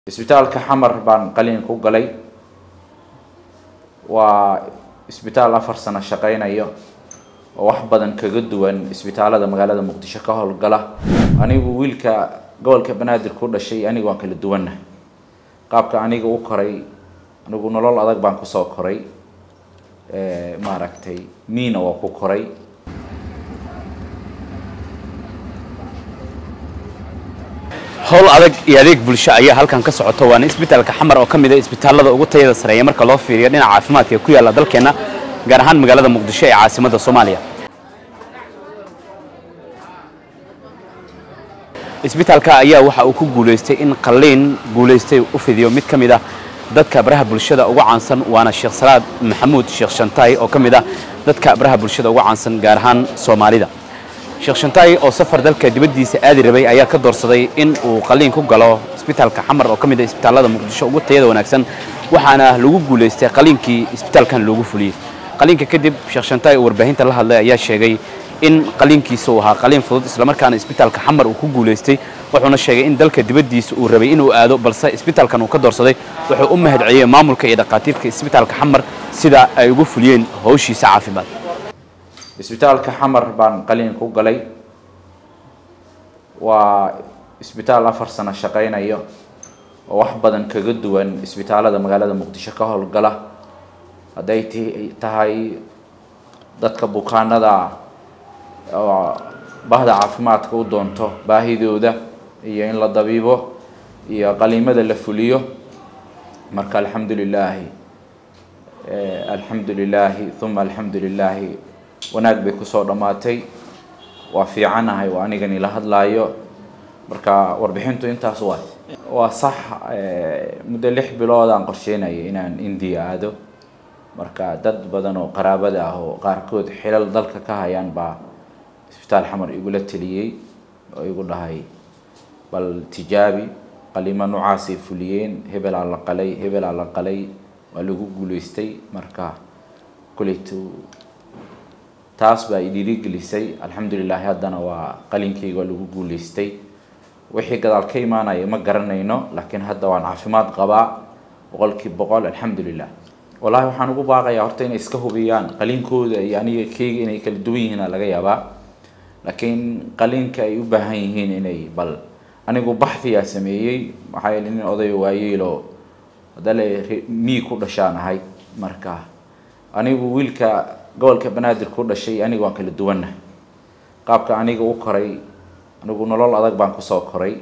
isbitaalka xamar baan qaliin ku galay waa isbitaal afar sano shaqeynayo oo wax badan kaga duwan isbitaalada magaalada muqdisho ka howlgala anigu wiilka gobolka banaadir ku dhashay anigu waan kala duwannahay qaabka aniga u koray anigu nolol adag baan kusoo koray maaragtay miina waa ku koray howl adag iyo adeeg bulsho ayaa halkan ka socoto waana isbitaalka xamar oo ka mid a isbitaalada ugu tayada sareeya marka loo fiiriyo dhinaca caafimaadka ee ku yaalla dalkeenna gaar ahaan magaalada muqdisho ee caasimadda soomaaliya isbitaalka ayaa waxa uu ku guulaystay in qalliin guulaystay u fidiyo mid ka mid ah dadka baraha bulshada ugu caansan waana sheekh salaad maxamuud sheekh shantaay oo ka mid ah dadka baraha bulshada ugu caansan gaar ahaan soomaalida sheekh shantaay oo safar dalka dibaddiisa aadi rabay ayaa ka doorsaday in uu qalliin ku galo isbitaalka xamar oo ka mid ah isbitaalada muqdisho ugu tayada wanaagsan waxaana lagu guulaystay qalliinkii isbitaalkan loogu fuliyey qalliinka kadib sheekh shantaay oo warbaahinta la hadlay ayaa sheegay in qalliinkiisa uu ahaa qalliin fudud islamarkaana isbitaalka xamar uu ku guulaystay wuxuuna sheegay in dalka dibaddiisa uu rabay inuu aado balse isbitaalkan uu ka doorsaday wuxuu u mahadceliyey maamulka iyo dhakhaatiirka isbitaalka xamar sida ay ugu fuliyeen howshiisa caafimaad isbitaalka xamar baan qaliin ku galay waa isbitaal afar sano shaqeynayo oo wax badan kaga duwan isbitaalada magaalada muqdisho ka howlgala hadday t tahay dadka bukaanada oo bahda caafimaadka u doonto baahidooda iyo in la dabiibo iyo qaliimada la fuliyo marka alxamdu lilaahi alxamdu lilaahi uma alxamdu lilaahi wanaag bay kusoo dhammaatay waa fiicanahay waa anigani la hadlaayo marka warbixintu intaas waa waa sax muddo lix bilood aan qorsheynayay inaan indiya aado marka dad badan oo qaraabada ah oo qaarkood xilal dalka ka hayaan baa isbitaal xamar igula teliyey oo igu dhahay bal tijaabi qaliimo noocaasay fuliyeen hebelaa la qalay hebelaa la qalay waa lagu guuleystay marka kuleytu taas baa idhiirigelisay alxamdulilahi haddana waa qalinkeyga waa lagu guuleystay wixii gadaal ka imaanaya ma garanayno laakiin hadda waan caafimaad qabaa boqolkii boqol alxamdulilah wallahi waxaan ugu baaqayaa horta inay iska hubiyaan qaliinkooda iyo aniga keyga inay kala duwan yihiina laga yaabaa laakiin qaliinka ay u baahan yihiin inay bal anigu baxdiyaa sameeyey maxaa yeele nin oday waayeelo hadale mii ku dhashaan ahay marka anigu wiilka gobolka banaadir ku dhashay aniga waan kala duwannahay qaabka aniga u koray anigu nolol adag baan kusoo koray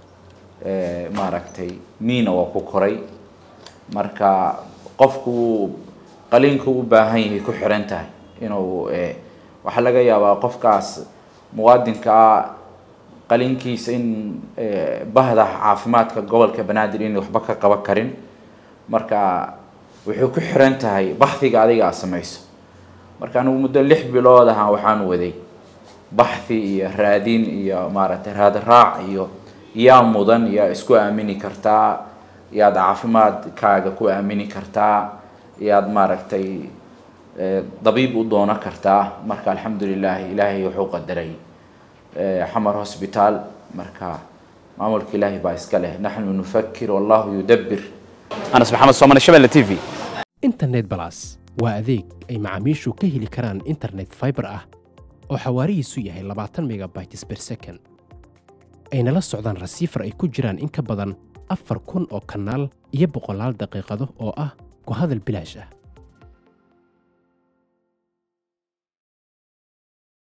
maaragtay miina waa ku koray marka qofku qaliinku u baahan yahay ku xiran tahay inuu waxaa laga yaabaa qofkaas muwaadinkaa qaliinkiisa in bahda caafimaadka gobolka banaadir inay waxba ka qaban karin marka wuxuu ku xiran tahay baxdiga adiga aad samayso marka anigu muddo lix bilood ahaan waxaan waday baxdi iyo raadin iyo maaragtay raadraac iyo yaa mudan yaa isku aamini kartaa yaad caafimaadkaaga ku aamini kartaa yaad maaragtay dabiib u doono kartaa marka alxamdulilahi ilaahay wuxuu qadaray xamar hosbitaal marka maamulka ilaahay baa iska leh naxnu nufakir wallahu yudabir anas maxamed soomane shabelle t v internet balas waa adeeg ay macaamiishu ka heli karaan internet fiber ah oo xawaarihiisu yahay labaatan megabytes per second ayna la socdaan rasiifar ay ku jiraan in ka badan afar kun oo kanaal iyo boqolaal daqiiqado oo ah ku hadal bilaash ah